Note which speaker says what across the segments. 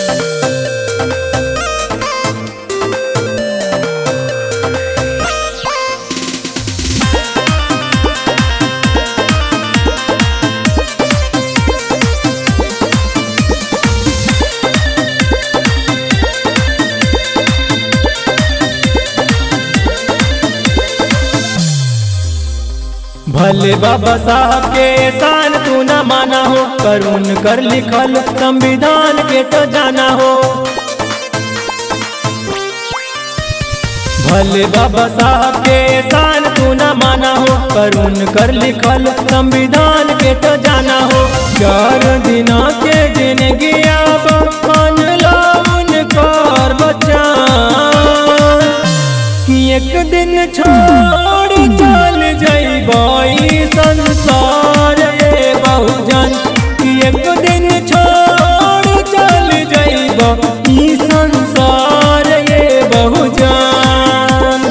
Speaker 1: भले बाबा साहब के एहसान तू न माना हो करुण कर लिखल संविधान के तो जाना हो भले बाबा साहब के एहसान तू न माना हो करुण कर लिखल संविधान के तो जाना हो चार दिना के जिंदगी अब मान लो उनकर बच्चा कि एक दिन छोड़ चल जइबई संसार रे बहुजन कि एक दिन छोड़ चल जइब ई संसार रे बहुजन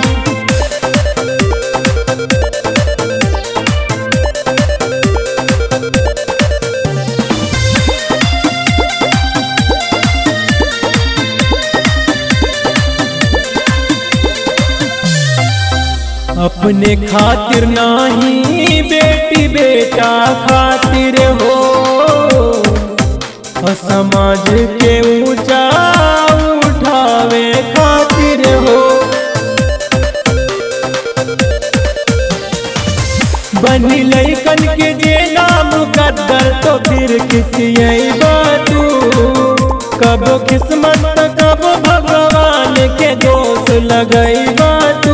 Speaker 1: अपने खातिर नाही बेटी बेटा खातिर हो और समाज के ऊंचा उठावे खातिर हो बनी लैकन के जे नाम कदर तो फिर किसी तू कबो किस्मत कबो भगवान के दोष लगई तू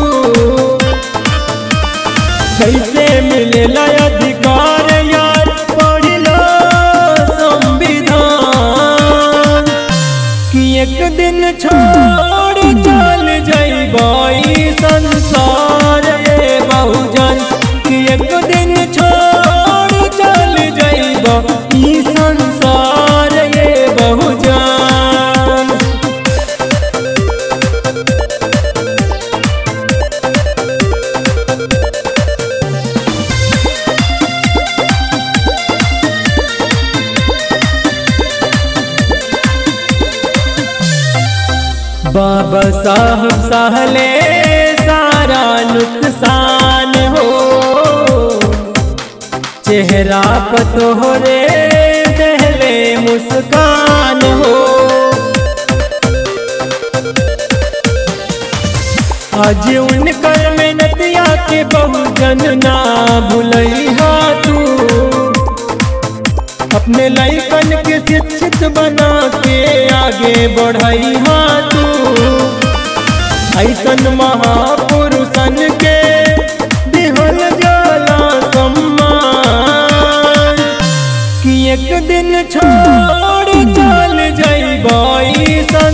Speaker 1: कैसे मिलेला अधिकार यार पढ़ लो संविधान कि एक दिन छोड़ चल जइबई संसार रे बहुजन कि एक दिन छोड़ चल जइब ई संसार रे बहुजन बाबा साहब सहले सारा नुकसान हो चेहरा पर तोहरे दहले मुस्कान हो आज उनकर मेहनतिया के बहुजन ना भूलैहा तू अपने लैकन के शिक्षित बना के आगे बढ़ई तू ऐसन महापुरुषन के दिहल जाला सम्मान कि एक दिन छोड़ चल जइबई सन